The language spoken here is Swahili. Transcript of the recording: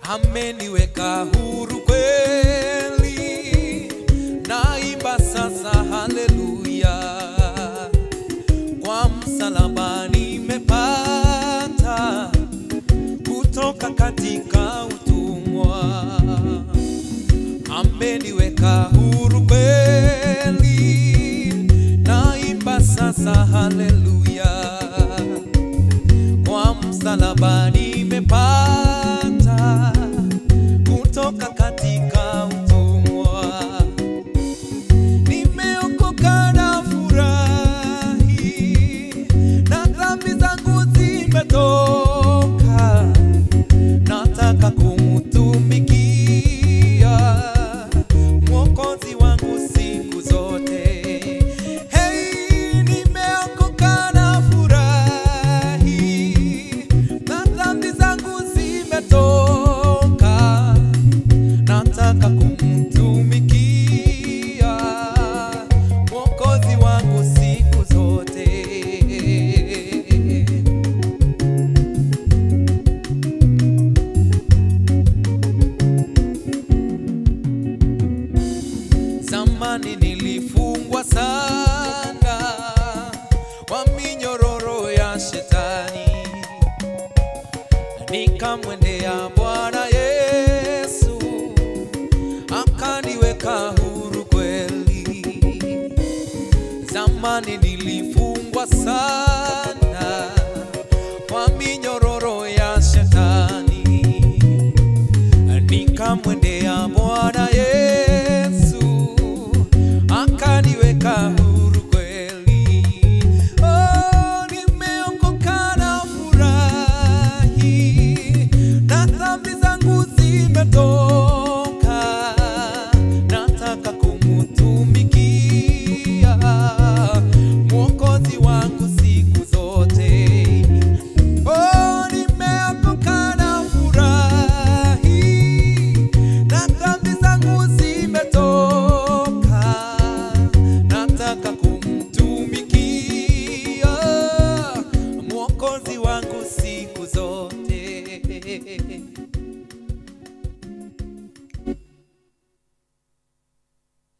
ameniweka huru kweli, naimba sasa haleluya, kwa msalaba nimepata kutoka katika utumwa, ameniweka huru kweli, naimba sasa haleluya, kwa msalaba nimepata kutoka katika utumwa, nimeokoka na furahi, na dhambi zangu zimetoka, nataka kumtumikia mwokozi wangu siku zote. Hey, nimeokoka na furahi, na dhambi zangu zimetoka, nataka kumtumikia mwokozi wangu siku zote. Zamani nilifungwa sana kwa minyororo ya shetani, nikamwendea Bwana Yesu akaniweka huru kweli. Zamani nilifungwa sana kwa minyororo ya shetani nikamwendea Bwana Yesu akaniweka huru kweli. Oh, nimeokoka na furahi, na dhambi zangu zimetoka, nataka kumtumikia mwokozi wangu siku zote. Oh, nimeokoka na furahi, na dhambi zangu zimetoka, nataka kumtumikia mwokozi